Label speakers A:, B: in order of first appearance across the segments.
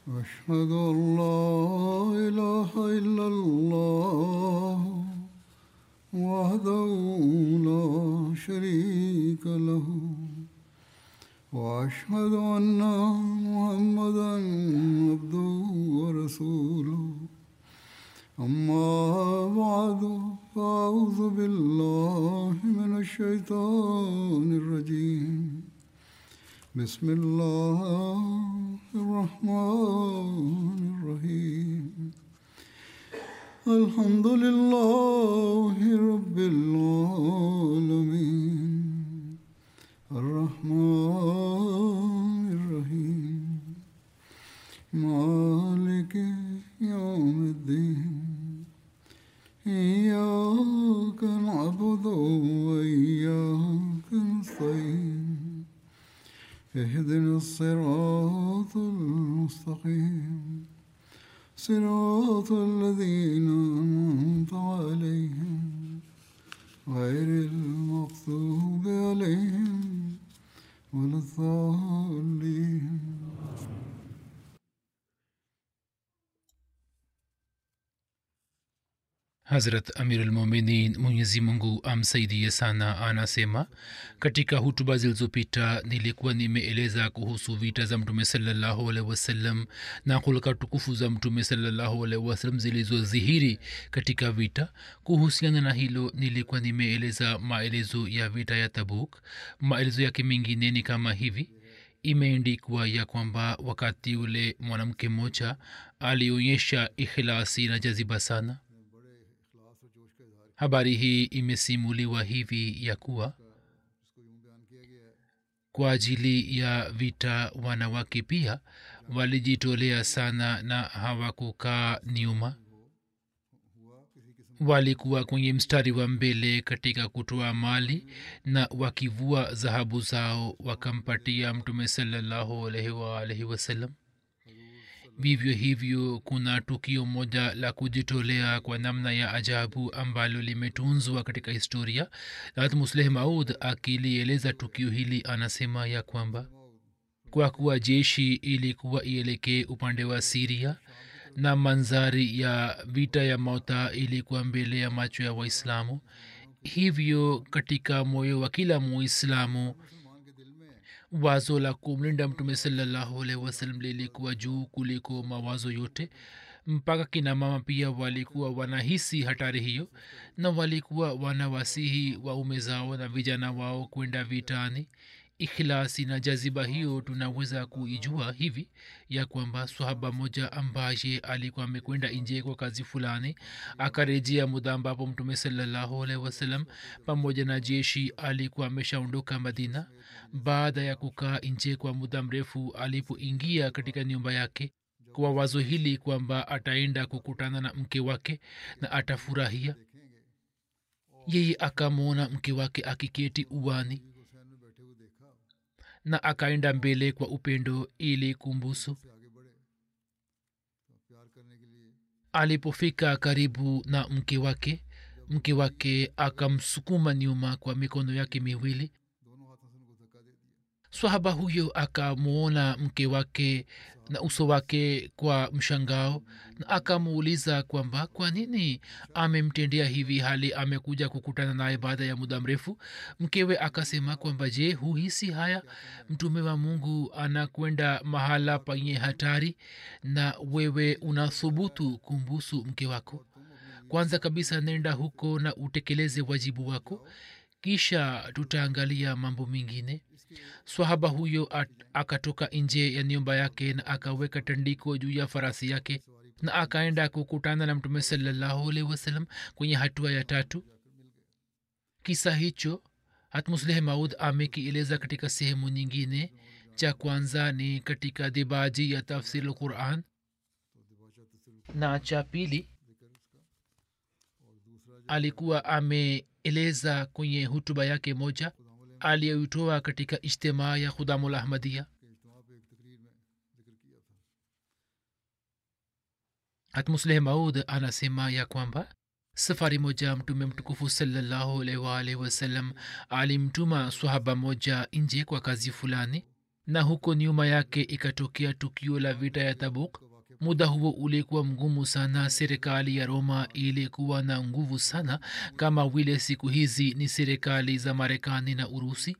A: أشهد أن لا إله إلا الله وحده لا شريك له وأشهد أن محمدا عبده ورسوله أما بعد فأعوذ بالله من الشيطان الرجيم بسم الله الرحمن الرحيم الحمد لله رب العالمين الرحمن الرحيم مالك يوم الدين إياك نعبد وإياك نستعين اهدنا الصراط المستقيم صراط الذين أنعمت عليهم غير المغضوب عليهم ولا الضالين
B: hazrat amirulmuminin mwenyezi mungu amsaidie sana anasema katika hutuba zilizopita nilikuwa nimeeleza kuhusu vita za mtume salallahu alaihi wasallam na hulka tukufu za mtume salallahu alaihi wasallam zilizodhihiri katika vita kuhusiana na hilo nilikuwa nimeeleza maelezo ya vita ya tabuk maelezo yake mengine ni kama hivi imeendikwa ya kwamba wakati ule mwanamke mmoja alionyesha ikhilasi na jaziba sana habari hii imesimuliwa hivi ya kuwa kwa ajili ya vita wanawake pia walijitolea sana na hawakukaa nyuma walikuwa kwenye mstari wa mbele katika kutoa mali na wakivua dhahabu zao wakampatia mtume salallahu alaihi waalaihi wasallam vivyo hivyo kuna tukio moja la kujitolea kwa namna ya ajabu ambalo limetunzwa katika historia lat musleh maud akilieleza tukio hili anasema ya kwamba kwa kuwa jeshi ilikuwa ielekee upande wa siria na manzari ya vita ya mauta ilikuwa mbele ya macho ya waislamu hivyo katika moyo wa kila muislamu wazo la kumlinda mtume salallahu alaihi wasallam lilikuwa juu kuliko mawazo yote mpaka kina mama pia walikuwa wanahisi hatari hiyo na walikuwa wanawasihi waume zao na vijana wao kwenda vitani ikhlasi na jaziba hiyo tunaweza kuijua hivi ya kwamba swahaba moja ambaye alikuwa amekwenda nje kwa kazi fulani akarejea muda ambapo mtume salallahu alaihi wasallam pamoja na jeshi alikuwa ameshaondoka madina baada ya kukaa nje kwa muda mrefu alipoingia katika nyumba yake kwa wazo hili kwamba ataenda kukutana na mke wake na atafurahia yeye akamwona mke wake akiketi uwani na akaenda mbele kwa upendo ili kumbusu alipofika karibu na mke wake mke wake akamsukuma nyuma kwa mikono yake miwili swahaba huyo akamwona mke wake na uso wake kwa mshangao na akamuuliza kwamba kwa nini amemtendea hivi hali amekuja kukutana naye baada ya muda mrefu mkewe akasema kwamba je huhisi haya mtume wa mungu anakwenda mahala penye hatari na wewe unathubutu kumbusu mke wako kwanza kabisa nenda huko na utekeleze wajibu wako kisha tutaangalia mambo mengine swahaba huyo at- akatoka nje ya nyumba yake na akaweka tandiko juu ya farasi yake na akaenda kukutana na mtume salallahu alaihi wasallam kwenye hatua ya tatu kisa hicho hatmusleh maud amekieleza katika sehemu nyingine cha kwanza ni katika dibaji ya tafsir lquran na cha pili alikuwa ameeleza kwenye hutuba yake moja aliyoitoa katika ijtimaa ya khudamul ahmadia hatmusleh maud anasema ya kwamba safari moja mtume mtukufu salallahu alaihi waalihi wasallam alimtuma swahaba moja nje kwa kazi fulani na huko nyuma yake ikatokea tukio la vita ya tabuk muda huo ulikuwa mgumu sana serikali ya roma ilikuwa na nguvu sana kama vile siku hizi ni serikali za marekani na urusi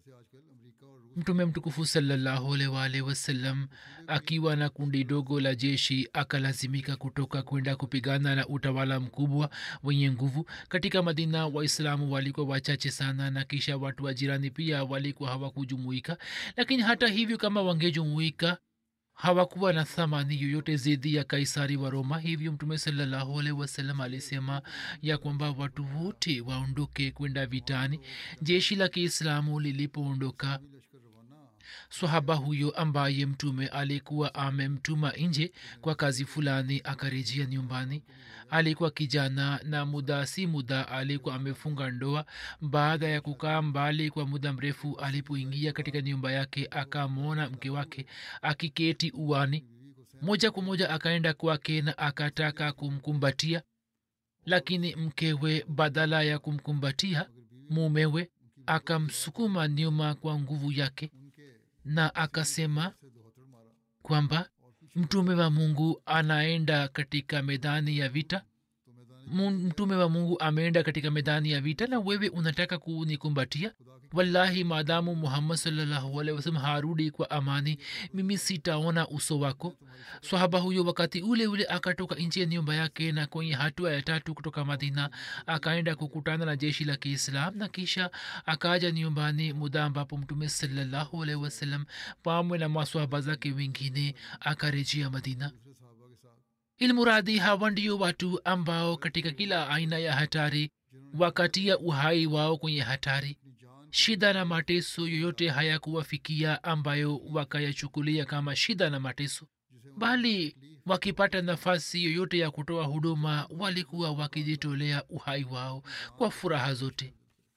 B: mtume mtukufu salllahualwalh wasallam akiwa na kundi dogo la jeshi akalazimika kutoka kwenda kupigana na utawala mkubwa wenye nguvu katika madina waislamu walikuwa wachache sana na kisha watu wa jirani pia walikuwa hawakujumuika lakini hata hivyo kama wangejumuika hawakuwa na thamani yoyote zidi ya kaisari wa roma hivyo mtume salllahualhi wasallam alisema ya kwamba watu wote waondoke kwenda vitani jeshi la kiislamu lilipoondoka swahaba huyo ambaye mtume alikuwa amemtuma nje kwa kazi fulani akarejea nyumbani alikuwa kijana na muda si muda alikuwa amefunga ndoa baada ya kukaa mbali kwa muda mrefu alipoingia katika nyumba yake akamwona mke wake akiketi uani moja kwa moja akaenda kwake na akataka kumkumbatia lakini mkewe badala ya kumkumbatia mumewe akamsukuma nyuma kwa nguvu yake na akasema kwamba mtume wa mungu anaenda katika medani ya vita mtume wa mungu ameenda katika medani ya vita na wewe unataka kunikumbatia wallahi maadamu muhammad salllahualhi wasalam harudi kwa amani mimi sitaona uso wako swahaba huyo wakati ule ule akatoka nchi ya nyumba yake na kwenye hatua ya tatu kutoka madina akaenda kukutana na jeshi la kiislam na kisha akaja nyumbani muda ambapo mtume salllahualhi wasalam pamwe na maswahaba zake wengine akarejea madina ilmuradi hawa ndio watu ambao katika kila aina ya hatari wakatia uhai wao kwenye hatari shida na mateso yoyote hayakuwafikia ambayo wakayachukulia kama shida na mateso bali wakipata nafasi yoyote ya kutoa huduma walikuwa wakijitolea uhai wao kwa furaha zote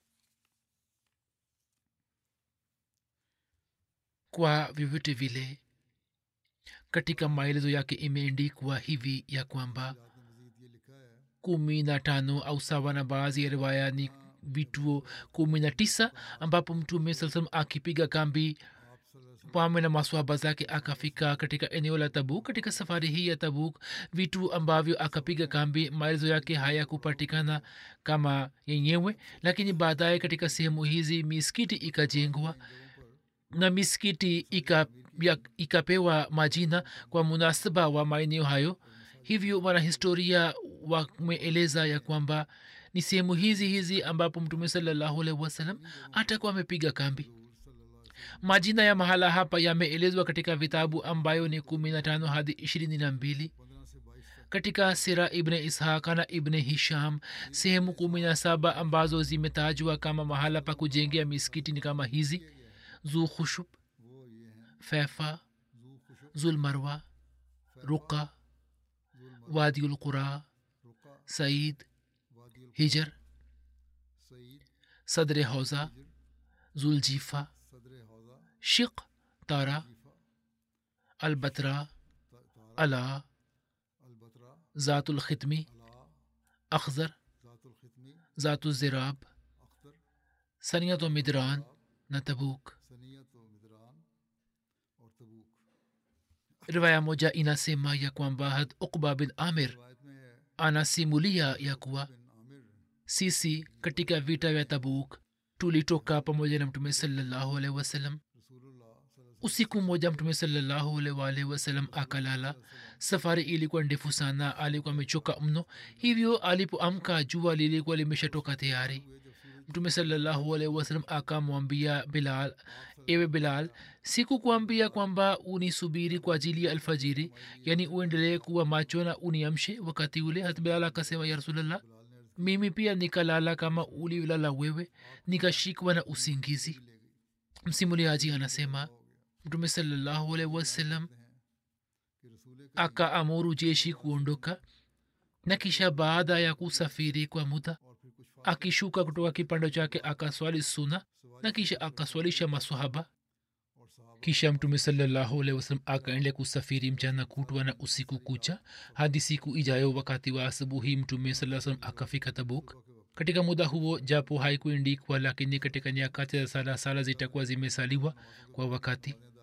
B: kwa vyovyote vile katika maelezo yake imeendikwa hivi ya kwamba kumi na tano au sawa na baadhi ya riwaya ni vituo kumi na tisa ambapo mtume saa salam akipiga kambi pame na maswaba zake akafika katika eneo la tabuk katika safari hii ya tabuk vitu ambavyo akapiga kambi maelezo yake hayakupatikana kama yenyewe lakini baadaye katika sehemu hizi miskiti ikajengwa na miskiti ika, ya, ikapewa majina kwa munasaba wa maeneo hayo hivyo wanahistoria wameeleza ya kwamba ni sehemu hizi hizi ambapo mtume salllahualhi wasalam atakuwa amepiga kambi majina ya mahala hapa yameelezwa katika vitabu ambayo ni kumi na tano hadi ishirini na mbili katika sira ibne ishaqa na ibne hisham sehemu kumi na saba ambazo zimetajwa kama mahala pa kujengea miskiti ni kama hizi zulkhushub fefa zulmarwa ruqa wadiulqura said hijar sadre hauza zuljifa शिक तारा अलबतरा अला ज़ातुल ख़ितमी अखज़र ज़ातुल ज़िराब सनियत मिदरान न तबूक riwaya moja inasema ya kwamba had ukba bin amir anasimulia ya kuwa sisi katika vita vya tabuk tulitoka pamoja na mtume salallahu alaihi wasallam usiku mmoja mtume salallahu alaihi wasallam akalala safari ilikuwa ndefu sana alikuwa amechoka mno hivyo alipoamka jua lilikuwa limeshatoka tayari mtume salallahu alaihi wasallam akamwambia bilal ewe bilal sikukuambia kwamba unisubiri kwa ajili ya alfajiri yani uendelee kuwa macho na uniamshe wakati ule hat bilal akasema ya rasulllah mimi pia nikalala kama uliolala wewe nikashikwa na usingizi msimuliaji anasema mtume salallahu alaihi wasallam akaamuru jeshi kuondoka na kisha baada ya kusafiri kwa muda akishuka kutoka kipando chake akaswali suna na kisha akaswalisha maswahaba kisha mtume salallahu alaihi wasallam akaende kusafiri mchana kutwa na usiku kucha hadi siku ijayo wakati wa asubuhi mtume saa salam akafika tabuk katika muda huo japo haikuendikwa lakini katika nyakati za sala sala zitakuwa zimesaliwa kwa wakati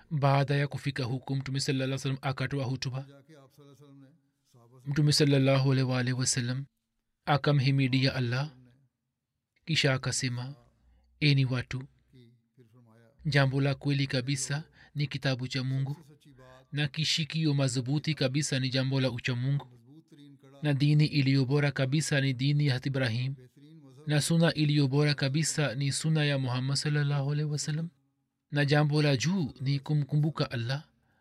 B: baada ya kufika huku mtume salaa salam akatoa hutuba
A: जाके आप सल्लल्लाहु अलैहि वसल्लम ने साहबा से
B: mtume salallahu alaihi wa alihi wasallam akamhimidia allah kisha akasema eni watu
A: की फिर फरमाया
B: jambo la kweli kabisa ni kitabu cha mungu
A: सच्ची बात
B: na kishikio madhubuti kabisa ni jambo la uchamungu
A: मजबूत तरीन कड़ा
B: na dini iliyo bora kabisa ni dini ya hat ibrahim
A: बेहतरीन मजहब
B: na suna iliyo bora kabisa ni suna ya muhammad salllahu alaihi wasallam na jambo la juu ni kumkumbuka allah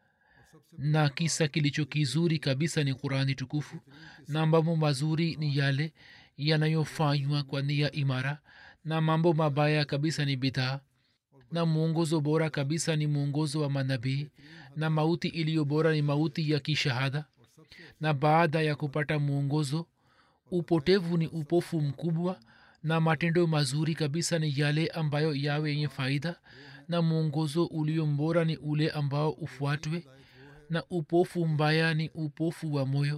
B: na kisa kilicho kizuri kabisa ni qurani tukufu na mambo mazuri ni yale yanayofanywa kwa nia imara na mambo mabaya kabisa ni bidhaa na mwongozo bora kabisa ni mwongozo wa manabii na mauti iliyo bora ni mauti ya kishahada na baada ya kupata mwongozo upotevu ni upofu mkubwa na matendo mazuri kabisa ni yale ambayo yawe yenye faida na mwongozo ulio mbora ni ule ambao ufuatwe na upofu mbaya ni upofu wa moyo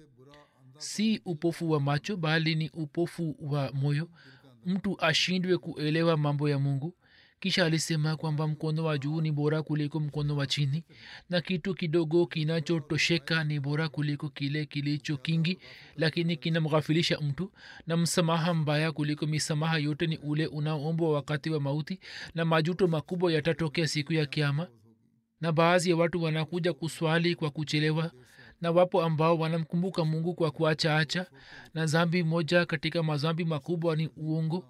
B: si upofu wa macho bali ni upofu wa moyo mtu ashindwe kuelewa mambo ya mungu kisha alisema kwamba mkono wa juu ni bora kuliko mkono wa chini na kitu kidogo kinachotosheka ni bora kuliko kile kilicho kingi lakini kinamghafilisha mtu na msamaha mbaya kuliko misamaha yote ni ule unaombwa wakati wa mauti na majuto makubwa yatatokea siku ya kiama na baadhi ya watu wanakuja kuswali kwa kuchelewa na wapo ambao wanamkumbuka mungu kwa kuachaacha na zambi moja katika mazambi makubwa ni uongo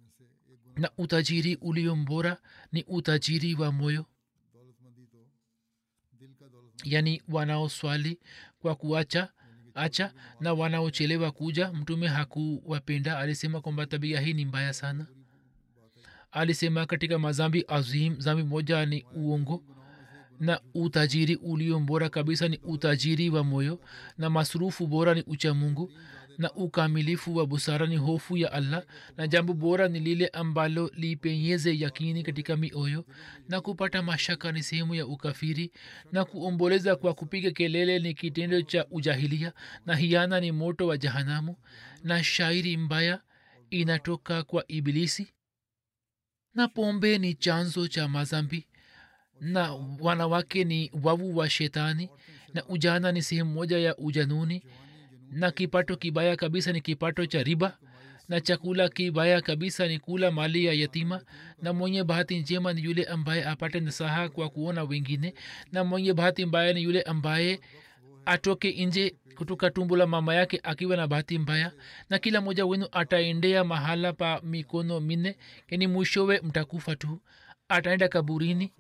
B: na utajiri ulio mbora ni utajiri wa moyo
A: दौलतमंदी तो दिल का दौलत
B: yani wanaoswali kwa kuacha acha na wanaochelewa kuja mtume hakuwapenda alisema kwamba tabia hii ni mbaya sana alisema katika mazambi azim zambi moja ni uongo na utajiri ulio mbora kabisa ni utajiri wa moyo na masrufu bora ni ucha mungu na ukamilifu wa busara ni hofu ya allah na jambo bora ni lile ambalo lipenyeze yakini katika mioyo na kupata mashaka ni sehemu ya ukafiri na kuomboleza kwa kupiga kelele ni kitendo cha ujahilia na hiana ni moto wa jahanamu na shairi mbaya inatoka kwa ibilisi na pombe ni chanzo cha mazambi na wanawake ni wavu wa shetani na ujana ni sehemu moja ya ujanuni na kipato kibaya kabisa ni kipato cha riba na chakula kibaya kabisa ni kula mali ya yatima na mwenye bahati njema ni yule ambaye apate nasaha kwa kuona wengine na mwenye bahati mbaya ni yule ambaye atoke nje kutoka tumbo la mama yake akiwa na bahati mbaya na kila mmoja wenu ataendea mahala pa mikono minne yani mwishowe mtakufa tu ataenda kaburini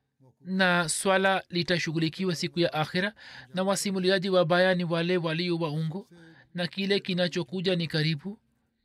B: na swala litashughulikiwa siku ya akhira na wasimuliaji wabaya ni wale walio waungo na kile kinachokuja ni karibu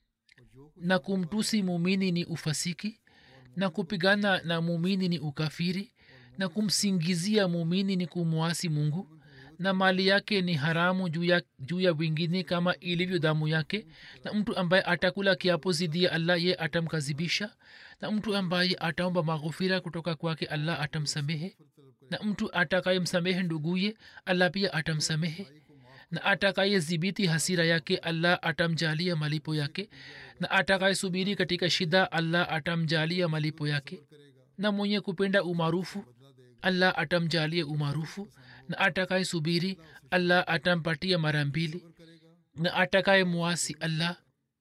B: na kumtusi mumini ni ufasiki na kupigana na mumini ni ukafiri na kumsingizia mumini ni kumwasi mungu na mali yake ni haramu juu ya, juu ya wingine kama ilivyo damu yake na mtu ambaye atakula kiapo zidi ya allah ye atamkazibisha na mtu ambaye ataomba maghufira kutoka kwake allah atamsamehe na mtu atakayemsamehe nduguye allah pia atamsamehe na atakayedhibiti hasira yake allah atamjalia malipo yake na atakayesubiri katika shida allah atamjalia malipo yake na mwenye kupenda umaarufu allah atamjalia umaarufu na atakaye subiri allah atampatia mara mbili na atakaye mwasi allah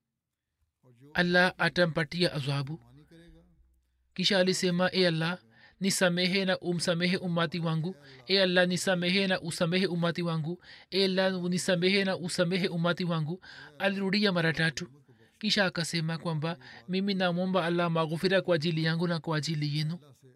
B: allah atampatia adhabu kisha alisema e allah nisamehe na umsamehe umati wangu e allah nisamehe na usamehe umati wangu e allah nisamehe na usamehe umati wangu alirudia mara tatu kisha akasema kwamba mimi namwomba allah maghufira kwa ajili yangu na kwa ajili yenu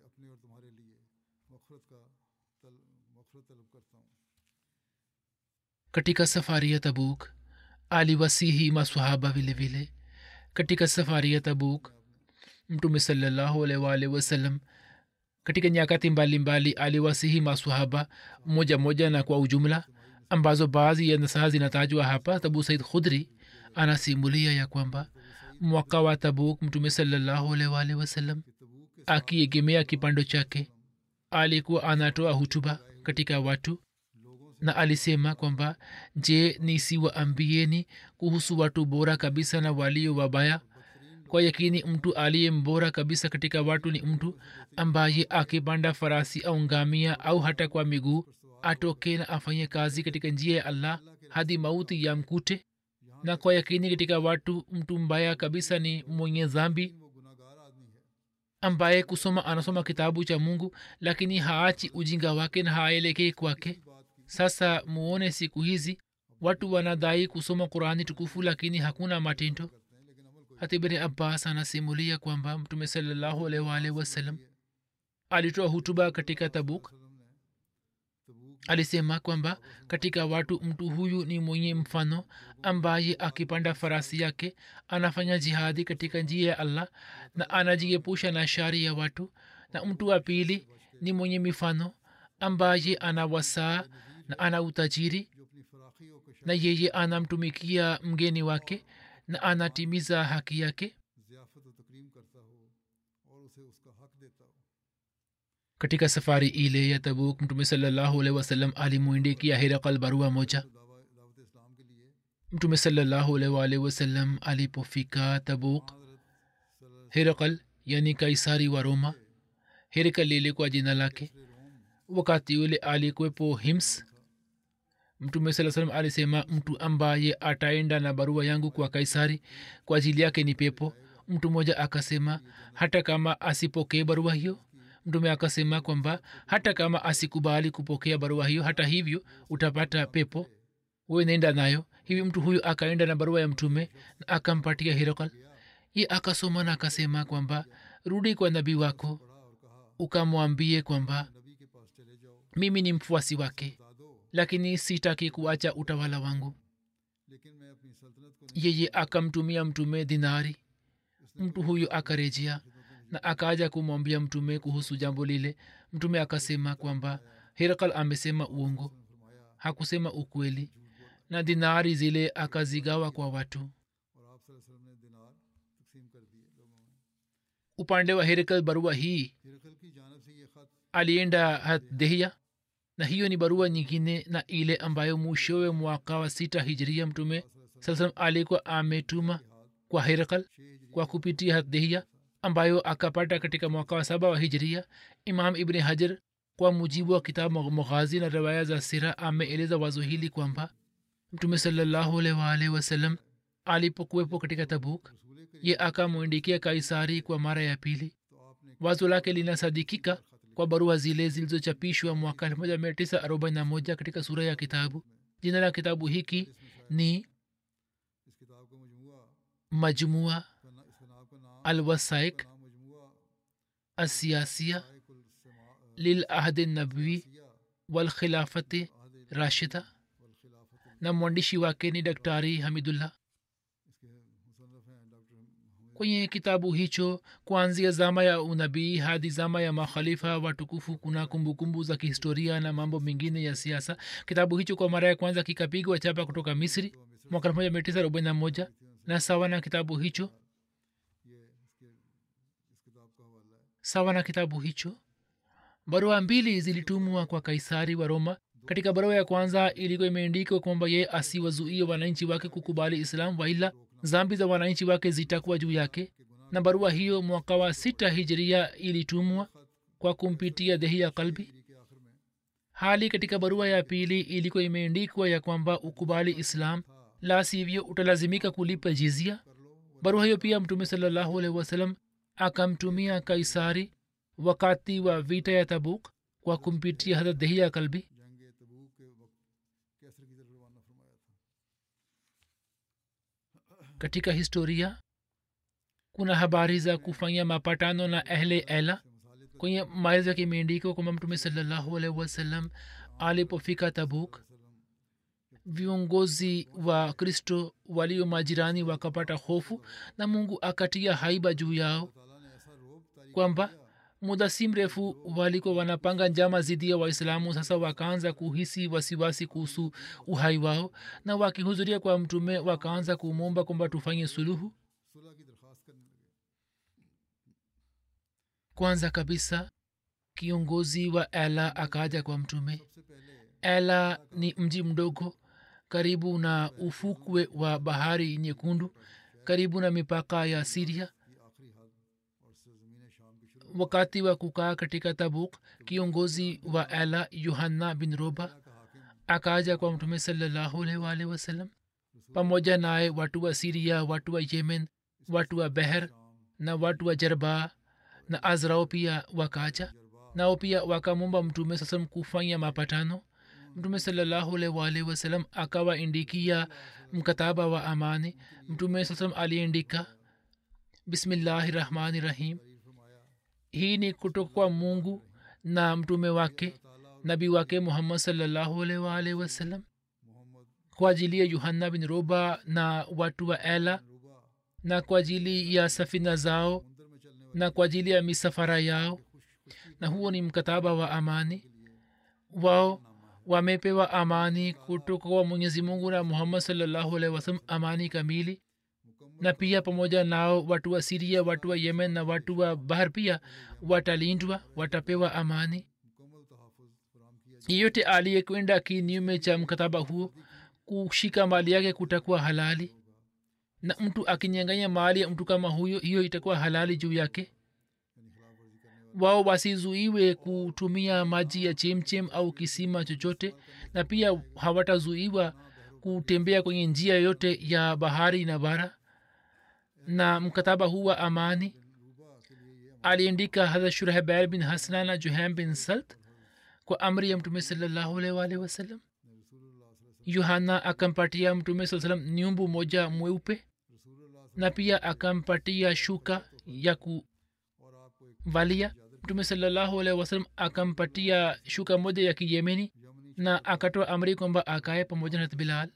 B: katika safari ya tabuk aliwasihi maswahaba vile vile katika safari ya tabuk mtume salallahu alwalh wasallam katika nyakati mbalimbali aliwasihi maswahaba moja moja na kwa ujumla ambazo baadhi ya nasaha zinatajwa hapa tabu said khudri anasimulia ya kwamba mwaka wa tabuk mtume salallahu alwalh wasallam akiegemea kipando chake alikuwa anatoa hutuba katika watu na alisema kwamba je nisiwaambieni kuhusu watu bora kabisa na walio wabaya kwa yakini mtu aliye mbora kabisa katika watu ni mtu ambaye akipanda farasi au ngamia au hata kwa miguu atoke na afanye kazi katika njia ya allah hadi mauti ya mkute na kwa yakini katika watu mtu mbaya kabisa ni mwenye dhambi
A: वो गुनागार आदमी है
B: ambaye kusoma anasoma kitabu cha mungu lakini haachi ujinga wake na haelekei kwake
A: बात की
B: sasa muone siku hizi watu wanadai kusoma qurani tukufu lakini hakuna matendo
A: करते हैं लेकिन अमल कोई
B: hata ibni abbas anasimulia kwamba mtume salallahu alaihi waalihi wasallam alitoa hutuba katika tabuk
A: वसल्लम ने तबूक
B: alisema kwamba katika watu mtu huyu ni mwenye mfano ambaye akipanda farasi yake anafanya jihadi katika njia ya allah na anajiepusha na shari ya watu na mtu wa pili ni mwenye mifano ambaye ana wasaa na ana utajiri
A: जो अपनी फराखी और कशा
B: na yeye anamtumikia mgeni wake na anatimiza haki yake
A: ज़ियाफ़त और तकरीम करता हो और उसे उसका हक देता हो
B: katika safari ile ya tabuk mtume salallahu alaihi wasallam alimwindikia herakal barua moja
A: तो दावा दावत इस्लाम के लिए
B: mtume salallahu alaihi waalihi wasallam alipofika tabuk
A: हज़रत सल्लल्लाहु
B: herakal yani kaisari wa roma herakal lilikuwa jina lake
A: अलैहि रोम
B: wakati ule alikuwepo hims mtume saa salam alisema mtu ambaye ataenda na barua yangu kwa kaisari kwa ajili yake ni pepo mtu mmoja akasema hata kama asipokee barua hiyo mtume akasema kwamba hata kama asikubali kupokea barua hiyo hata hivyo utapata pepo wewe nenda nayo hivi mtu huyu akaenda na barua ya mtume na akampatia hirakal ye akasoma na akasema kwamba rudi kwa nabii wako
A: पढ़ा और कहा
B: ukamwambie kwamba
A: नबी के पास चले जाओ
B: mimi ni mfuasi wake
A: बता दो
B: lakini sitaki kuacha utawala wangu
A: लेकिन मैं अपनी सल्तनत को नहीं
B: yeye akamtumia mtume dinari
A: उसने
B: mtu huyo akarejea na akaja kumwambia mtume kuhusu jambo lile mtume akasema kwamba herakal amesema uongo
A: फरमाया
B: hakusema ukweli na dinari zile akazigawa kwa watu
A: और आप सल्लल्लाहु अलैहि वसल्लम ने दिनार तकसीम कर दिए लोगों में
B: upande wa herakal barua hii
A: हिरकल की जानब से ये खत
B: alienda hadehia na hiyo ni barua nyingine na ile ambayo mwishowe mwaka wa sita hijria mtume saa salam alikuwa ametuma kwa herakal
A: छः हिजरी
B: kwa kupitia hadehia ambayo akapata katika mwaka wa saba wa hijria imam ibni hajar kwa mujibu wa kitabu mughazi na riwaya za sira ameeleza wazo hili kwamba mtume salallahu alaihi waalihi wasallam alipokuwepo katika tabuk
A: रसूल करीम
B: ye akamwindikia kaisari kwa mara ya pili
A: तो आपने
B: wazo lake linasadikika kwa barua zile zilizochapishwa mwaka 1941 katika sura ya kitabu jina la kitabu hiki ni
A: इस किताब का मजमुआ
B: majmua
A: का ना- इसका नाम का नाम
B: alwasaik
A: नाम मजमुआ
B: asiasia
A: साइकुल समा-
B: lilahdi nabawi
A: सिया
B: walkhilafati
A: ahद
B: rashida
A: वल खिलाफत
B: na mwandishi wake ni daktari hamidullah
A: इसके मुसन्नफ हैं doctor Hamid
B: kwenye kitabu hicho kuanzia zama ya unabii hadi zama ya makhalifa watukufu kuna kumbukumbu za kihistoria na mambo mengine ya siasa kitabu hicho kwa mara ya kwanza kikapigwa chapa kutoka misri mwaka 1941 na sawa na kitabu hicho
A: ये इसके इस किताब का हवाला है
B: sawa na kitabu hicho barua mbili zilitumwa kwa kaisari wa roma katika barua ya kwanza ilikuwa imeandikwa kwamba ye asiwazuie wananchi wake kukubali islam waila zambi za wananchi wake zitakuwa juu yake na barua hiyo mwaka wa sita hijiria ilitumwa kwa kumpitia dehi ya kalbi
A: हिजरी के आखिर में
B: hali katika barua ya pili ilikuwa imeandikwa ya kwamba ukubali islam la sivyo utalazimika kulipa jizia
A: कर लो
B: barua hiyo pia mtume salallahu alaihi wasallam akamtumia kaisari wakati wa vita ya tabuk kwa kumpitia hadrat dehia kalbi
A: जंग तबूक के वक्त कैसर की तरफ रवाना फरमाया था
B: katika historia kuna habari za kufanya mapatano na ehle ela
A: मसाले तक
B: kwenye maelezo yake imeandikwa kwamba mtume salallahu alaihi wasallam alipofika tabuk viongozi wa kristo walio majirani wakapata hofu na mungu akatia haiba juu yao
A: ताला ने ऐसा रोब तारीख
B: kwamba muda si mrefu walikuwa wanapanga njama zidi ya waislamu sasa wakaanza kuhisi wasiwasi kuhusu uhai wao na wakihudhuria kwa mtume wakaanza kumwomba kwamba tufanye suluhu
A: सुलह की दरख्वास्त करने लगे
B: kwanza kabisa kiongozi wa ela akaja kwa mtume
A: सबसे पहले
B: ela ni mji mdogo karibu na ufukwe wa bahari nyekundu karibu na mipaka ya siria wakati wa kukaa katika tabuk kiongozi wa ela yohanna bin roba akaja kwa mtume salllahualwalhi wasallam pamoja naye watu wa siria watu wa yemen watu wa beher na watu wa jarba na azrao pia wakaja nao pia wakamumba mtume sasam kufanya mapatano mtume salllahualwalhi wasalam akawaindikia mkataba wa amani mtume sasam aliindika bismillahi rahmani rahim hii ni kutoka kwa mungu na mtume wake nabii wake muhammad salllahualwalhi wasalam kwa ajili ya yohanna bin roba na watu wa ela na kwa ajili ya safina zao na kwa ajili ya misafara yao na huo ni mkataba wa amani wao wamepewa amani kutoka kwa mwenyezi mungu na muhammad salllahualhi wasalam amani kamili na pia pamoja nao watu wa siria watu wa yemen na watu wa bahar pia watalindwa watapewa amani yeyote aliyekwenda kinyume cha mkataba huo kushika mali yake kutakuwa halali na mtu akinyanganya mali ya mtu kama huyo hiyo itakuwa halali juu yake wao wasizuiwe kutumia maji ya chemchem au kisima chochote na pia hawatazuiwa kutembea kwenye njia yote ya bahari na bara na mkataba huu wa amani aliandika hadha shurahbal bin hasna na juham bin salt kwa amri ya mtume salllahualwalhi wasallam yohana akampatia mtume saa salam nyumbu moja mweupe na pia akampatia shuka ya kuvalia mtume salllahualhi wasalam akampatia shuka moja ya kiyemeni na akatoa amri kwamba akae pamoja na bilal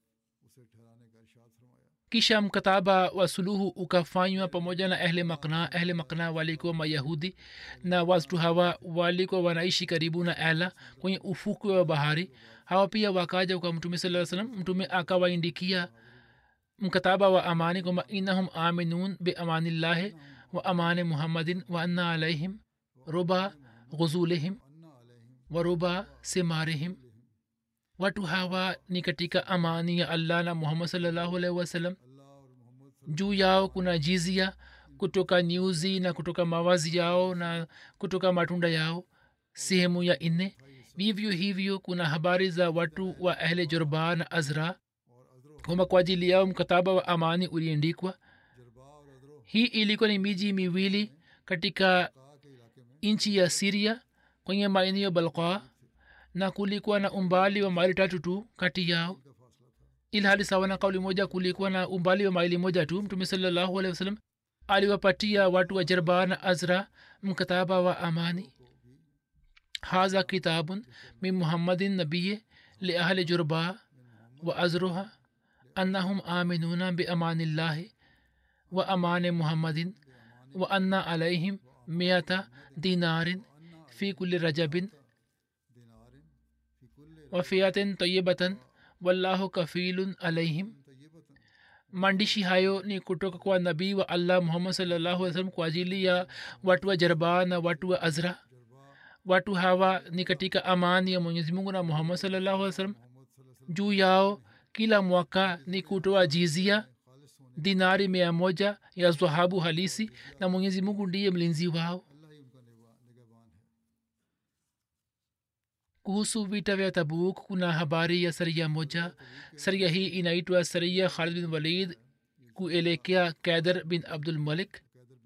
B: kisha mkataba wa suluhu ukafanywa pamoja na ehle makna ehle makna walikuwa mayahudi na watu hawa walikuwa wanaishi karibu na ela kwenye ufukwe wa bahari hawa pia wakaja kwa mtume saa salam mtume akawaindikia mkataba wa amani kwamba innahum aminun biamanillahi wa amani muhammadin wa anna alaihim ruba ghuzulihim wa ruba simarihim watu hawa ni katika amani ya allah na muhammad salllahu alaihi wasallam juu yao kuna jizia kutoka nyuzi na kutoka mawazi yao na kutoka matunda yao sehemu ya nne vivyo hivyo kuna habari za watu wa ahle jorba na azra kwamba kwa ajili yao mkataba wa amani uliendikwa hii ilikuwa ni miji miwili katika nchi ya siria kwenye maeneo balqa na kulikuwa na umbali wa maili tatu tu kati yao ilhali sawa na kauli moja kulikuwa na umbali wa maili moja tu mtume salallahu alehi wasallam aliwapatia watu wa jarba na azra mkataba wa amani haza kitabun min muhammadin nabiye liahli jurba wa azruha annahum aminuna biamanillahi wa amani muhammadin wa anna alaihim miata dinarin fi kulli rajabin wafiatin tayibatan wallahu kafilun alaihim maandishi hayo ni kutoka kwa nabii wa allah muhammad salllahu alih salam kwa ajili ya watu wa jarba na watu wa azra watu hawa ni katika amani ya mwenyezi mungu na muhammad salllahu alih salam juu yao kila mwaka ni kutoa jizia dinari mia moja ya dhahabu halisi na mwenyezi mungu ndiye mlinzi wao kuhusu vita vya tabuk kuna habari ya saria moja saria hii inaitwa saria khalid bin walid kuelekea kaidar bin abdul malik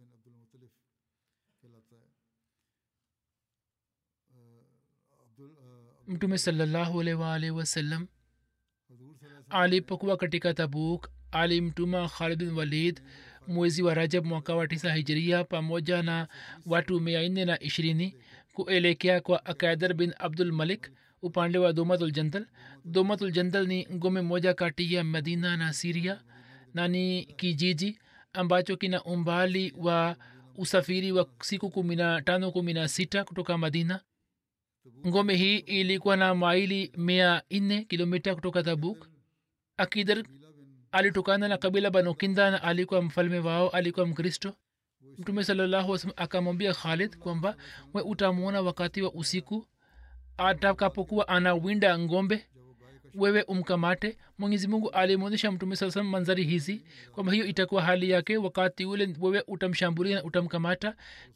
B: mtume salallahu alaihi waalihi wasallam alipokuwa katika tabuk alimtuma khalid bin walid mwezi wa rajab mwaka wa tisa hijiria pamoja na watu mia nne na ishirini kuelekea kwa akaidar bin abdul malik upande wa domatuljantal domatuljantal ni ngome moja kati ya madina na siria na ni kijiji ambacho kina umbali wa usafiri wa siku kumi na tano kumi na sita kutoka madina ngome hii ilikuwa na maili mia nne kilomita kutoka tabuk akidar alitokana na kabila banokinda na alikuwa mfalme wao alikuwa mkristo mtume salallahu wasalam akamwambia khalid kwamba we utamwona wakati wa usiku atakapokuwa anawinda ngombe wewe umkamate mwenyezi mungu alimwonyesha mtume saa salam manzari hizi kwamba hiyo itakuwa hali yake wakati ule wewe utamshambulia na utamkamata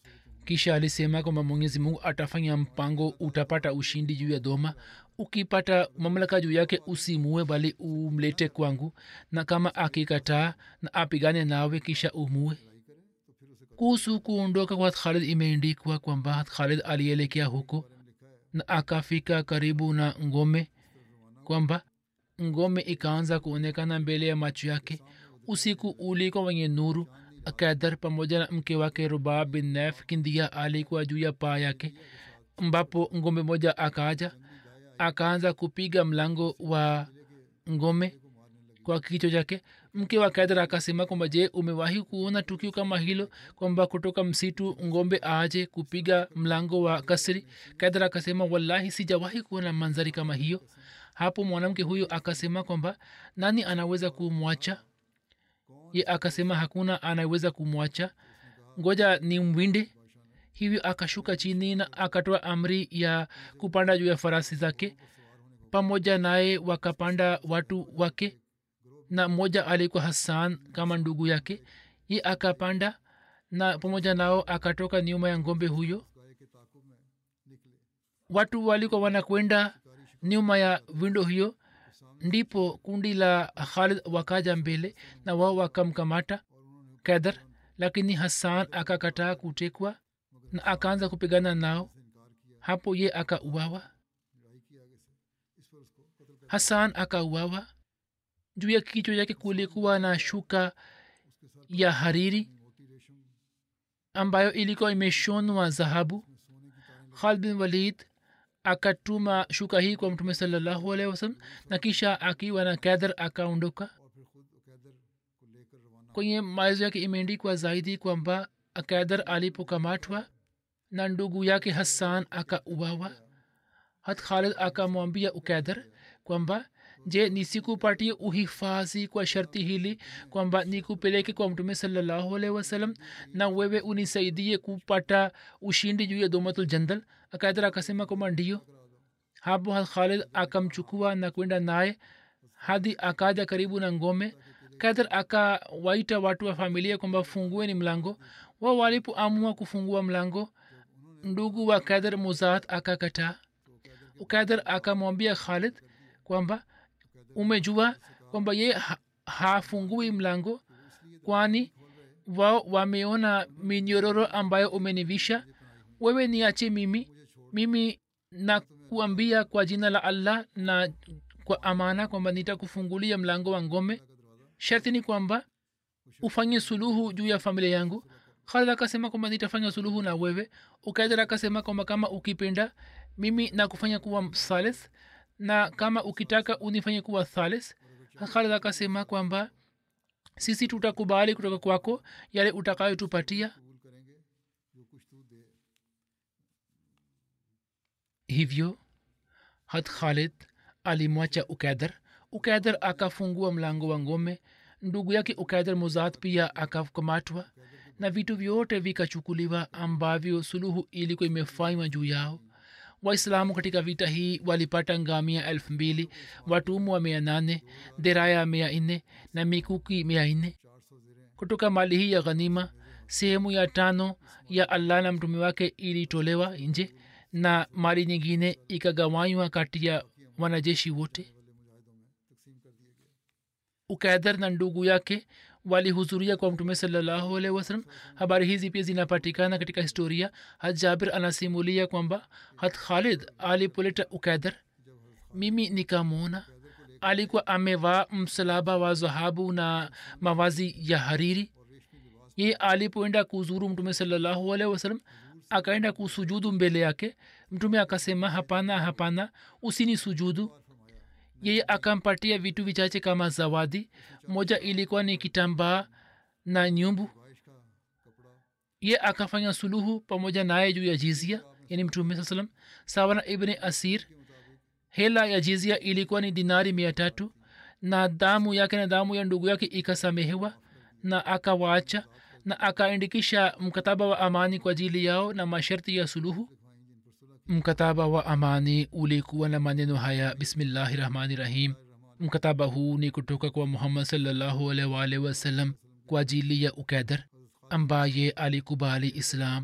B: kisha alisema kwamba mwenyezi mungu atafanya mpango utapata ushindi juu ya doma ukipata mamlaka juu yake usimue bali umlete kwangu na kama akikataa na apigane nawe kisha umue kuhusu kuondoka kwa khalid imeendikwa kwamba khalid alielekea huko na akafika karibu na ngome kwamba ngome ikaanza kuonekana mbele ya macho yake usiku ulikuwa wenye nuru akadar pamoja na mke wake rubab bin nef kindia alikuwa juu ya paa yake ambapo ngombe moja akaja akaanza kupiga mlango wa ngome kwa kichwa chake mke wa kadra akasema kwamba je umewahi kuona tukio kama hilo kwamba kutoka msitu ngombe aje kupiga mlango wa kasri kadra akasema wallahi sijawahi kuona manzari kama hiyo hapo mwanamke huyo akasema kwamba nani anaweza kumwacha ye akasema hakuna anaweza kumwacha ngoja ni mwinde hivyo akashuka chini na akatoa amri ya kupanda juu ya farasi zake pamoja naye wakapanda watu wake na mmoja alikuwa hassan kama ndugu yake ye akapanda na pamoja nao akatoka nyuma ya ngombe huyo watu walikuwa wanakwenda nyuma ya windo hiyo ndipo kundi la khalid wakaja mbele na wao wakamkamata kadar lakini hassan akakataa kutekwa na akaanza kupigana nao hapo ye akauawa hassan akauawa juu ya kichwa yake kulikuwa na shuka ya hariri ambayo ilikuwa imeshonwa dhahabu khalid bin walid akatuma shuka hii kwa mtume salallahu alaihi wasallam na kisha akiwa na kadhar akaondoka kwenye maelezo yake imeendikwa zaidi kwamba kadhar alipokamatwa na ndugu yake hassan akauawa hat khalid akamwambia ukadhar kwamba je nisikupatie uhifadhi kwa sharti hili kwamba nikupeleke kwa mtume salallahu alaihi wasallam na wewe unisaidie kupata ushindi juu ya domatul jandal akaidar akasema kwamba ndio hapo khalid akamchukua na kwenda naye hadi akaja karibu na ngome kadhar akawaita watu wa familia kwamba fungueni mlango wao walipoamua kufungua mlango ndugu wa kadhar muzat akakataa kadhar akamwambia khalid kwamba umejua kwamba ye ha, hafungui mlango kwani wao wameona minyororo ambayo umenivisha wewe niache mimi mimi nakuambia kwa jina la allah na kwa amana kwamba nitakufungulia mlango wa ngome sharti ni kwamba ufanye suluhu juu ya familia yangu khalid akasema kwamba nitafanya suluhu na wewe ukaidar akasema kwamba kama ukipenda mimi nakufanya kuwa thalith na kama ukitaka unifanye kuwa thalis khalid akasema kwamba sisi tutakubali kutoka kwako yale utakayotupatia hivyo hat khalid alimwacha ukaidar ukaidar akafungua mlango wa ngome ndugu yake ukaidar muzat pia akakamatwa na vitu vyote vikachukuliwa ambavyo suluhu ilikuwa imefanywa juu yao waislamu katika vita hii walipata ngamia elfu mbili watumwa mia nane deraya mia nne na mikuki mia nne kutoka mali hii ya ghanima sehemu ya tano ya allah na mtume wake ilitolewa nje na mali nyingine ikagawanywa kati ya wanajeshi wote ukaidar na ndugu yake walihudhuria kwa mtume salallahu alaihi wasalam habari hizi pia zinapatikana katika historia hat jabir anasimulia kwamba hat khalid alipoleta ukaidar mimi nikamwona alikuwa amevaa msalaba wa dhahabu na mavazi ya hariri ye alipoenda kuzuru mtume salallahu alaihi wasalam akaenda kusujudu mbele yake mtume akasema hapana hapana usini sujudu yeye akampatia vitu vichache kama zawadi moja ilikuwa ni kitambaa na nyumbu ye akafanya suluhu pamoja naye juu ya jizia yani mtume saa salam sawa na ibni asir hela ya jizia ilikuwa ni dinari mia tatu na damu yake na damu ya ndugu yake ikasamehewa na akawaacha na akaandikisha mkataba wa amani kwa ajili yao na masharti ya suluhu mkataba wa amani ulikuwa na maneno haya bismillahi rahmani rahim mkataba huu ni kutoka kwa muhammad salllahu alwalh wasallam kwa ajili ya ukaidar ambaye alikubali islam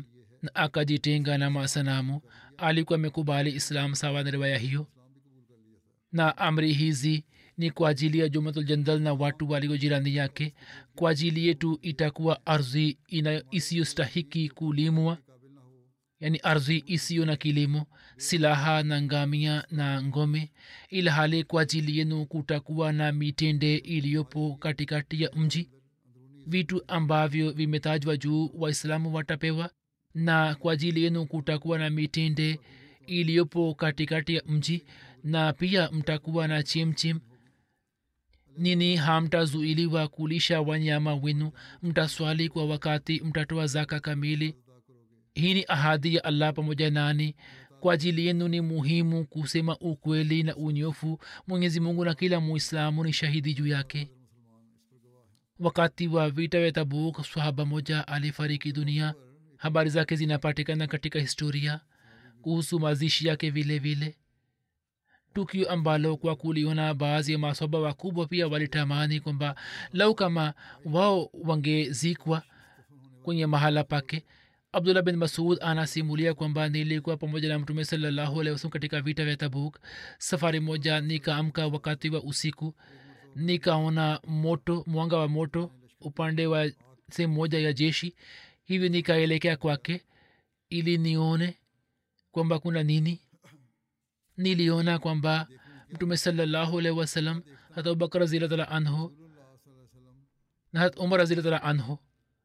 B: na akajitenga na masanamu alikuwa amekubali islam sawa na riwaya hiyo na amri hizi ni kwa ajili ya jumatul jandal na watu walio jirani yake kwa ajili yetu itakuwa ardhi isiyostahiki kulimwa yani ardhi isiyo na kilimo silaha na ngamia na ngome ila hali kwa ajili yenu kutakuwa na mitende iliyopo katikati ya mji vitu ambavyo vimetajwa juu waislamu watapewa na kwa ajili yenu kutakuwa na mitende iliyopo katikati ya mji na pia mtakuwa na chimchim nini hamtazuiliwa kulisha wanyama wenu mtaswali kwa wakati mtatoa zaka kamili hii ni ahadi ya allah pamoja nani kwa ajili yenu ni muhimu kusema ukweli na unyofu mwenyezi mungu na kila muislamu ni shahidi juu yake wakati wa vita vya tabuk swahaba moja alifariki dunia habari zake zinapatikana katika historia kuhusu mazishi yake vile vile tukio ambalo kwa kuliona baadhi ya masoba wakubwa pia walitamani kwamba lau kama wao wangezikwa kwenye mahala pake abdullah bin masud anasimulia kwamba nilikuwa pamoja na mtume salallahu alehi wasalam katika vita vya tabuk safari moja nikaamka wakati wa usiku nikaona moto mwanga wa moto upande wa sehemu moja ya jeshi hivyo nikaelekea kwake ili nione kwamba kuna nini niliona kwamba mtume salallahu alehi wasalam hata abubakar razilatala anhu na hat umar razilatala anhu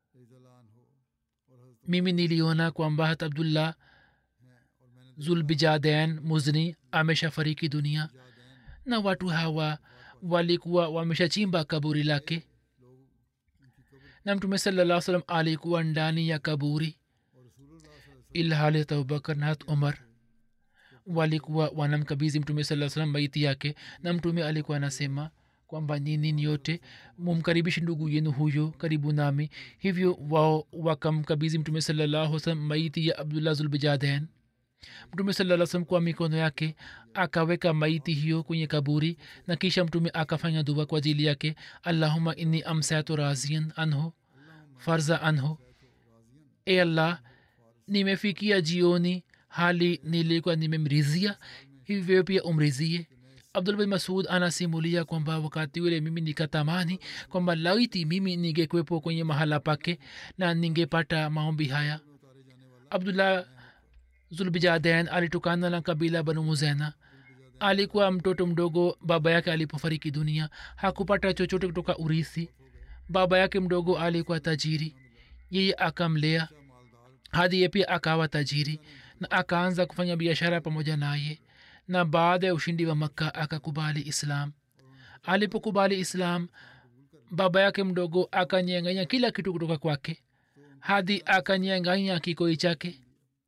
B: mimi niliona kwamba hat abdullah zulbijaden muzni ameshafariki dunia na watu hawa walikuwa wameshachimba kaburi lake na mtume salaa salam alikuwa ndani ya kaburi ilhali abubakar na hat umar walikuwa wanamkabizi mtume saa salam maiti yake na mtume alikuwa anasema kwamba nini yote mumkaribishi ndugu yenu huyo karibu nami hivyo wao wakamkabizi mtume salallahu salam maiti ya abdullah zulbijaden mtume salaa salam kwa mikono yake akaweka maiti hiyo kwenye kaburi na kisha mtume akafanya dua kwa ajili yake allahuma inni amsatu razian anhu farza anhu e allah nimefikia jioni hali nilikuwa nimemrizia hivyo pia umrizie abdul bin masud anasimulia kwamba wakati ule mimi nikatamani kwamba laiti mimi ningekwepo kwenye mahala pake na ningepata maombi haya abdullah zulbijaden alitokana na kabila banu muzena alikuwa mtoto mdogo baba yake alipofariki dunia hakupata chochote kutoka urithi baba yake mdogo alikuwa tajiri yeye akamlea hadi ye pia akawa tajiri na akaanza kufanya biashara pamoja naye na baada ya ushindi wa makka akakubali islam alipokubali islam baba yake mdogo akanyanganya kila kitu kutoka kwake hadi akanyanganya kikoi chake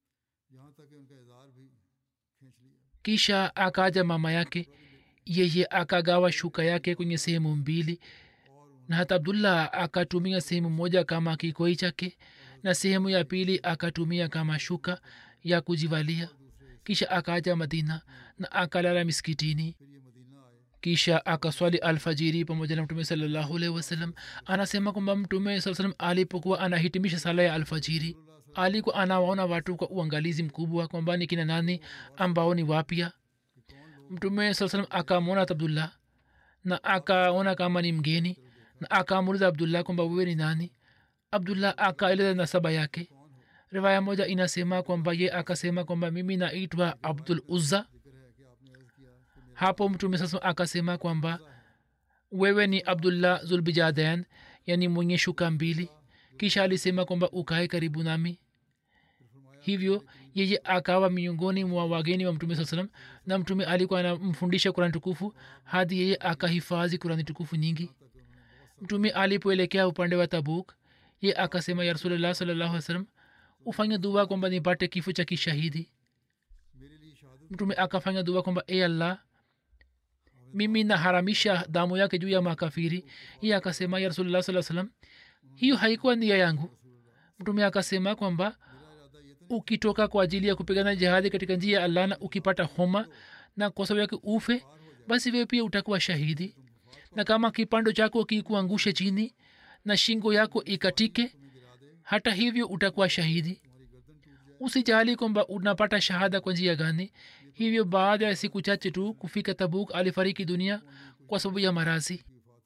B: kisha akaja mama yake yeye akagawa shuka yake kwenye sehemu mbili na hata abdullah akatumia sehemu moja kama kikoi chake na sehemu ya pili akatumia kama shuka ya kujivalia kisha akaja madina na akalala miskitini kisha akaswali alfajiri pamoja na mtume salallahu alaihi wasallam anasema kwamba mtume saa salam alipokuwa anahitimisha sala ya alfajiri alikuwa anawaona watu kwa uangalizi mkubwa kwamba ni kina nani ambao ni wapya mtume saa salam akamwona abdullah na akaona kama ni mgeni na akamuliza abdullah kwamba wewe ni nani abdullah akaeleza nasaba yake riwaya moja inasema kwamba ye akasema kwamba mimi naitwa abdul uzza hapo mtume sasa akasema kwamba wewe ni abdullah zulbijaden yani mwenye shuka mbili kisha alisema kwamba ukae karibu nami hivyo yeye akawa miongoni mwa wageni wa mtume saa salam na mtume alikuwa anamfundisha kurani tukufu hadi yeye akahifadhi kurani tukufu nyingi mtume alipoelekea upande wa tabuk ye akasema ya rasulllah salallahu alih salam ufanye dua kwamba nipate kifo cha kishahidi mtume akafanya dua kwamba e allah mimi naharamisha damu yake juu ya makafiri iye akasema ya rasulllah saa salam hiyo haikuwa nia yangu mtume akasema kwamba ukitoka kwa ajili ya kupigana jihadi katika njia ya allah na ukipata homa na kwa sababu yake ufe basi wewe pia utakuwa shahidi na kama kipando chako kikuangushe chini na shingo yako ikatike hata hivyo utakuwa shahidi usijali kwamba unapata shahada kwa njia gani hivyo baada ya siku chache tu kufika tabuk alifariki dunia kwa sababu ya marazi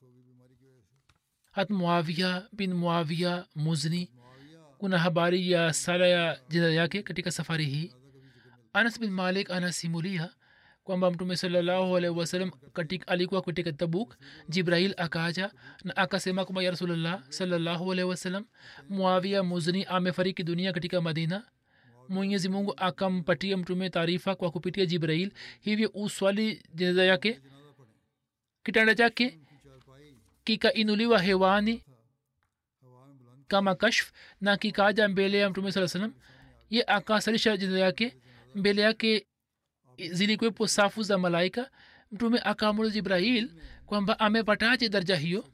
B: hat muavia bin muavia muzni kuna habari ya sala ya jina yake katika safari hii anas bin malik anasimulia kwamba mtume salallahu alaihi wasallam katika alikuwa katika tabuk jibrail akaja na akasema kwamba ya rasulllah salallahu alaihi wasallam muavia muzni amefariki dunia katika madina mwenyezi mungu akampatia mtume taarifa kwa kupitia jibrail hivyo uswali jeneza yake kitanda chake kikainuliwa hewani kama kashf na kikaja mbele ya mtume saa salam ye akasalisha jeneza yake mbele yake zilikwepo safu za malaika mtume akaamuru jibrahil kwamba amepataje darja hiyo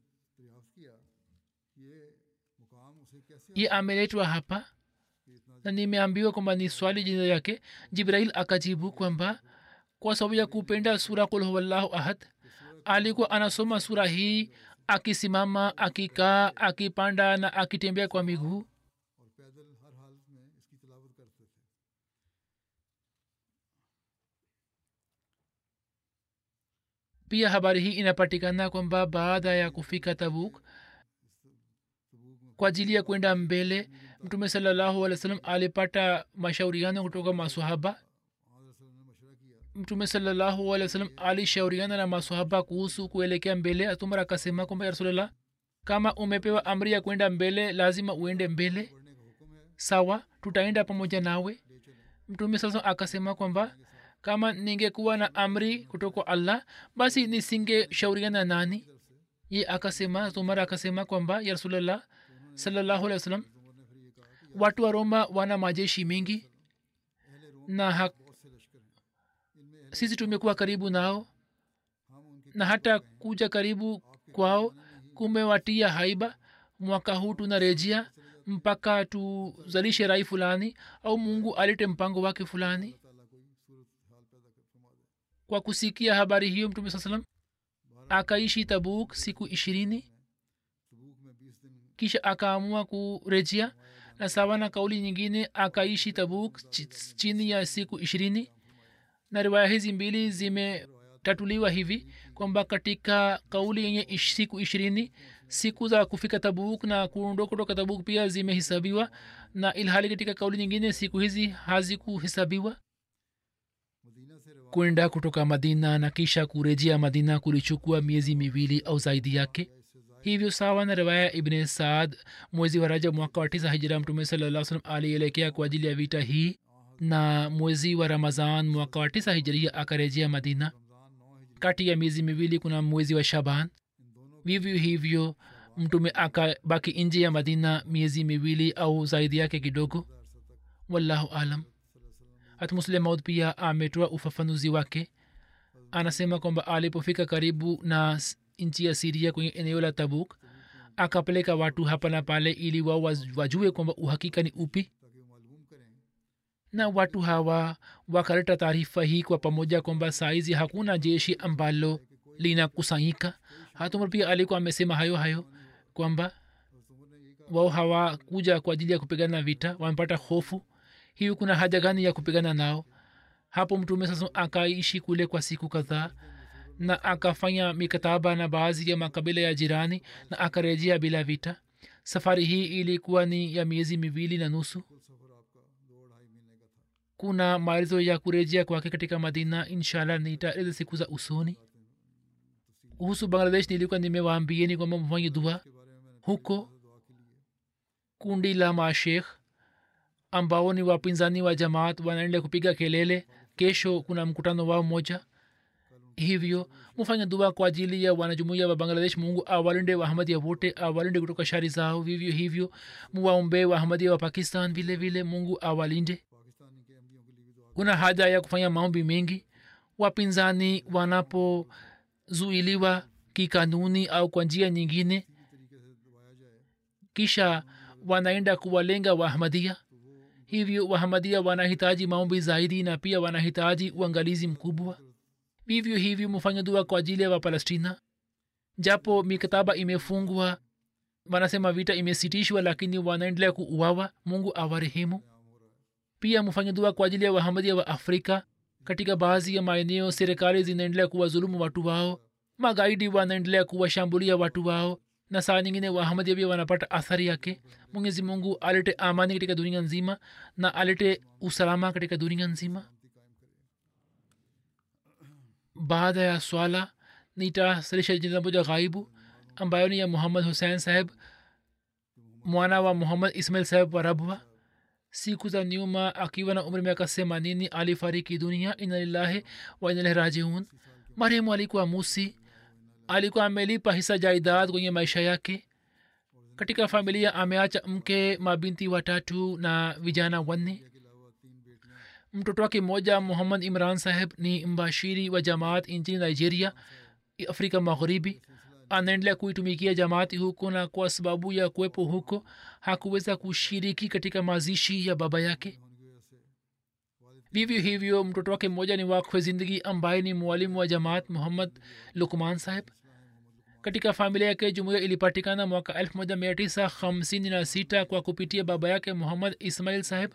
B: ye ameletwa hapa na nimeambiwa kwamba ni swali jina yake jibrahil akajibu kwamba kwa sababu ya kupenda sura kul huwallahu ahad alikuwa anasoma sura hii akisimama akikaa akipanda na akitembea kwa miguu pia habari hii inapatikana kwamba baada ya kufika tabuk kwa ajili ya kwenda mbele mtume salallahu alih wa sallam alipata mashauriano kutoka masahaba mtume salallahu alih wa sallam alishauriana na masahaba kuhusu kuelekea mbele atumar akasema kwamba ya rasulllah kama umepewa amri ya kwenda mbele lazima uende mbele sawa tutaenda pamoja nawe mtume sasa akasema kwamba kama ningekuwa na amri kutoka allah basi nisingeshauriana nani ye akasema tumar akasema kwamba ya rasulllah salallahu alih wa sallam watu wa roma wana majeshi mengi na ha, sisi tumekuwa karibu nao na hata kuja karibu kwao kumewatia haiba mwaka huu tunarejea mpaka tuzalishe rai fulani au mungu alete mpango wake fulani kwa kusikia habari hiyo mtume saa salam akaishi tabuk siku ishirini kisha akaamua kurejea na sawa na kauli nyingine akaishi tabuk ch- chini ya siku ishirini na riwaya hizi mbili zimetatuliwa hivi kwamba katika kauli yenye ish, siku ishirini siku za kufika tabuk na kuondoka kutoka tabuk pia zimehesabiwa na ilhali katika kauli nyingine siku hizi hazikuhesabiwa kwenda kutoka madina na kisha kurejea madina kulichukua miezi miwili au zaidi yake hivyo sawa na riwaya ibne saad mwezi wa rajab mwaka wa tisa hijira mtume salaa salam alielekea kwa ajili ya vita hii na mwezi wa ramazan mwaka wa tisa hijiria akarejea madina kati ya miezi miwili kuna mwezi wa shaban vivyo hivyo mtume akabaki nje ya madina miezi miwili au zaidi yake kidogo wallahu alam hat muslim maud pia ametoa ufafanuzi wake anasema kwamba alipofika karibu na nchi ya siria kwenye eneo la tabuk akapeleka watu hapa na pale ili wao wajue kwamba uhakika ni upi na watu hawa wakaleta taarifa hii kwa pamoja kwamba saizi hakuna jeshi ambalo linakusanyika hatumar pia alikuwa amesema hayo hayo kwamba wao hawakuja kwa ajili ya kupigana vita wamepata hofu hiyo kuna haja gani ya kupigana nao hapo mtume sasa akaishi kule kwa siku kadhaa na akafanya mikataba na baadhi ya makabila ya jirani na akarejea bila vita safari hii ilikuwa ni ya miezi miwili na nusu kuna maelezo ya kurejea kwake katika madina inshallah nitaeleza siku za usoni kuhusu bangladesh nilikuwa nimewaambieni kwamba mfanye dua huko kundi la mashekh ambao ni wapinzani wa jamaat wanaendelea kupiga kelele kesho kuna mkutano wao moja hivyo mufanya dua kwa ajili ya wanajumuia wa bangladesh mungu awalinde waahmadia wote awalinde kutoka shari zao vivyo hivyo muwaombee waahmadia wa pakistan vile vile mungu awalinde kuna haja ya kufanya maombi mengi wapinzani wanapozuiliwa kikanuni au kwa njia nyingine kisha wanaenda kuwalenga waahmadia hivyo wahamadia wanahitaji maombi zaidi na pia wanahitaji uangalizi mkubwa vivyo hivyo mufanya dua kwa ajili ya wapalestina japo mikataba imefungwa wanasema vita imesitishwa lakini wanaendelea kuuawa mungu awarehemu pia mfanye dua kwa ajili ya wahamadia wa afrika katika baadhi ya maeneo serikali zinaendelea kuwadhulumu watu wao magaidi wanaendelea kuwashambulia watu wao na saa nyingine wahamadia pia wanapata athari yake mwenyezi mungu alete amani katika dunia nzima na alete usalama katika dunia nzima baada ya swala nitasalisha jina moja ghaibu ambayo ni ya muhammad hussein saheb mwana wa muhammad ismail saheb wa rabwa siku za nyuma akiwa na umri miaka themanini alifariki dunia inalillahi wa inalahi rajiun marehemu alikuwa musi alikuwa amelipa hisa jaidad kwenye maisha yake katika familia ameacha mke mabinti watatu na vijana wanne mtoto wake mmoja muhammad imran saheb ni mbashiri wa jamaat nchini nigeria afrika magharibi anaendelea kuitumikia jamaati huko na kwa sababu ya kuwepo huko hakuweza kushiriki katika mazishi ya baba yake vivyo hivyo mtoto wake mmoja ni wakwe zindagi ambaye ni mwalimu wa jamaat muhammad lukman saheb katika familia yake jumuiya ilipatikana mwaka 1956 kwa kupitia baba yake muhammad ismail saheb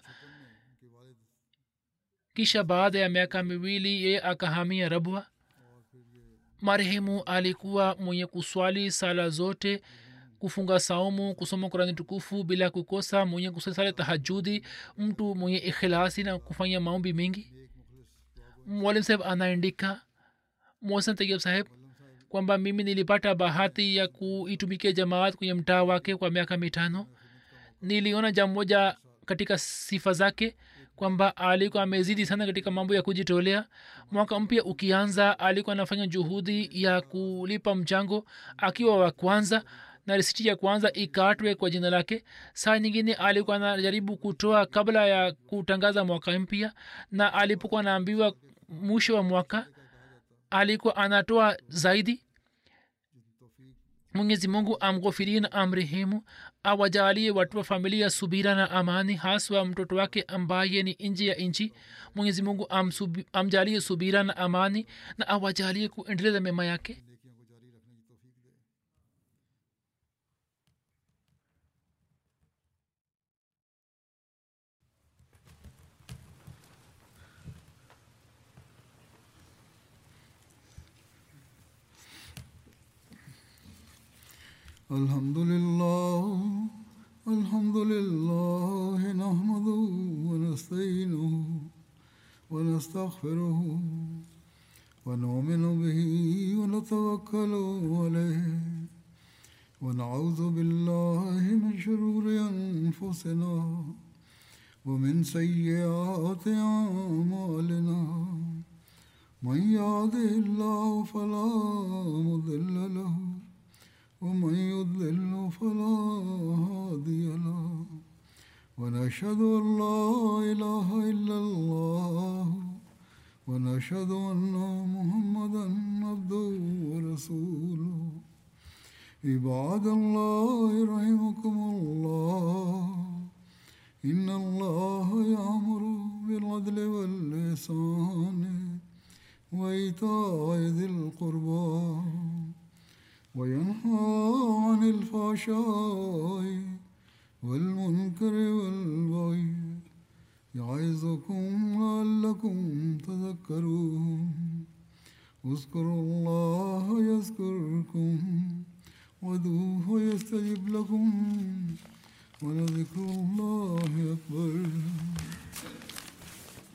B: kisha baada ya miaka miwili yeye akahamia rabwa marehemu alikuwa mwenye kuswali sala zote kufunga saumu kusoma kurani tukufu bila kukosa mwenye kusali sala tahajudi mtu mwenye ikhilasi na kufanya maombi mengi mwalim saheb anaandika mosan tayib saheb kwamba mimi nilipata bahati ya kuitumikia jamaat kwenye mtaa wake kwa miaka mitano niliona jambo moja katika sifa zake kwamba alikuwa amezidi sana katika mambo ya kujitolea mwaka mpya ukianza alikuwa anafanya juhudi ya kulipa mchango akiwa wa kwanza na risiti ya kwanza ikatwe kwa jina lake saa nyingine alikuwa anajaribu kutoa kabla ya kutangaza mwaka mpya na alipokuwa anaambiwa mwisho wa mwaka alikuwa anatoa zaidi mwenyezi mungu amghofirie na amrehemu awajalie watu wa familia subira na amani haswa mtoto wake ambaye ni nje ya nchi mwenyezi mungu amsubi, amjalie subira na amani na awajalie kuendeleza mema yake
A: الحمد لله الحمد لله نحمده ونستعينه ونستغفره ونؤمن به ونتوكل عليه ونعوذ بالله من شرور انفسنا ومن سيئات اعمالنا من يهده الله فلا مضل له ومن يضلل فلا هادي له ونشهد ان لا اله الا الله ونشهد ان محمدا عبده ورسوله عباد الله رحمكم الله ان الله يامر بالعدل واللسان وايتاء ذي القربى وينهى عن الفحشاء والمنكر والبغي يعظكم لعلكم تذكرون اذكروا الله يذكركم ودوه يستجب لكم ولذكر الله أكبر